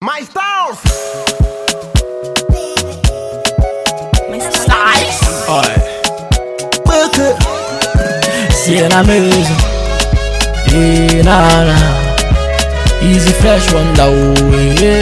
My styles. Beke Siena Mesa Eh na na Easy fresh one da oh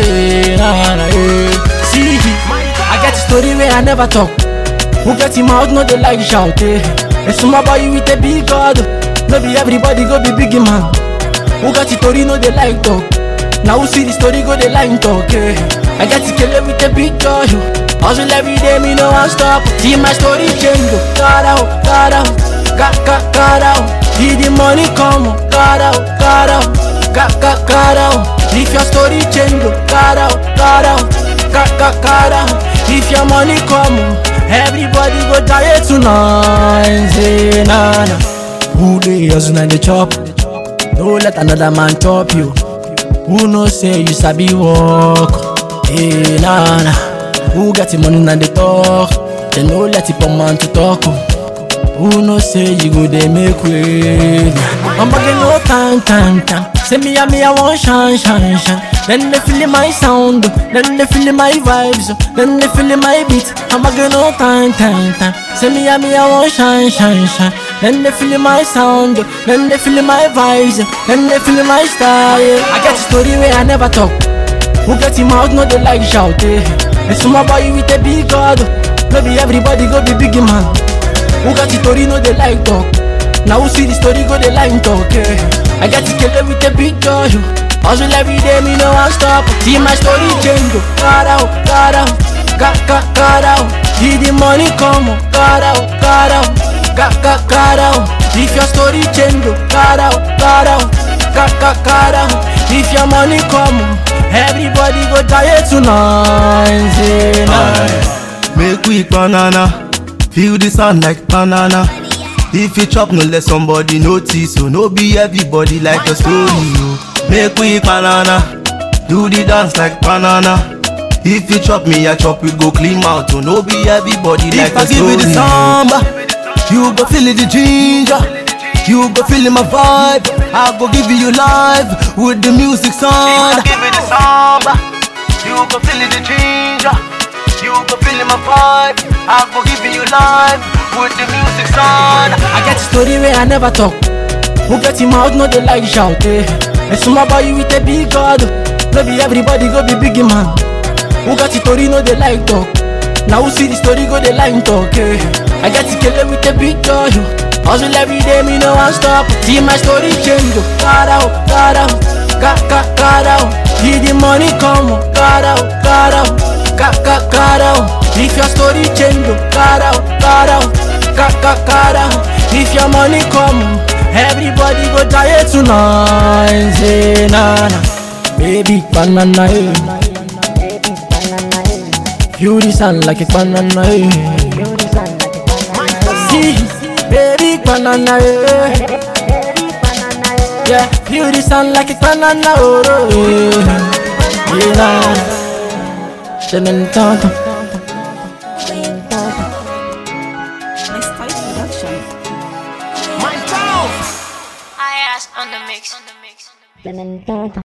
eh na na eh See I get a story where I never talk Who get him out no dey like shout eh A small boy with a big God No be everybody go be big man Who got the story no dey like talk Now who see the story go dey like talk eh I get to kill it with a big joy Hustle every day me no one stop See my story change oh God out, God out God, God, God out See the money come oh God out, God out God, God, God out If your story change oh God out, God out God, God, God out If your money come oh Everybody go die tonight Say na na Who dey hustle and dey chop No let another man chop you Who know say you sabi work Hey na na Who get the money and they talk They no let the poor man to talk oh. Who know say you go dey make way I'm bugging no time time time Say me and me I want shine shine shine Then they feeling my sound oh. Then they feeling my vibes oh. Then they feeling my beat I'm bugging no time time time Say me and me I want shine shine shine Then they feeling my sound oh. Then they feeling my vibes oh. Then they feeling my style yeah. I get a story where I never talk who get him out, no they like shout eh. A small boy with a big God No be everybody go be big man Who got the story, no they like talk Now who see the story, go they like talk eh. I get to kill it with a big joy oh. Hustle every day, me no one stop See my story change oh. God out, God out God, God, God out See the money come oh. God out, God out God, God, God out If your story change oh. God out, God out God, God, God out If your money come oh. Everybody go die tonight, say nah. Make we banana, feel the sun like banana. If you chop, no let somebody notice. So no be everybody like a story. Oh. Make we banana, do the dance like banana. If you chop me, I chop we go clean out. So no be everybody like If a I give story. you the samba, you go feel it, the ginger. You go feel my vibe. I go give you live with the music sound. give you the samba, you go feel the ginger. You go feel my vibe. I go give you live with the music sound. I get a story where I never talk. Who get him out, no they like shout eh. A small boy with a big God. No be everybody go be big man. Who got the story, no they like talk. Now who see the story, go they like talk eh. I get to kill it with a big joy. Hustle every day, me no one stop. See my story change oh. God out, God out God, God, God out See the money come oh. God out, God out God, God, God out If your story change oh. God out, God out God, God, God out If your money come oh. Everybody go die tonight Say na na Baby banana eh. Feel the sun like a banana eh. See, baby banana eh. Yeah, feel the sun like a banana oh, oh eh. Yeah, nah. Shannon Tonton. My style production. My styles. I asked on the mix. On the mix.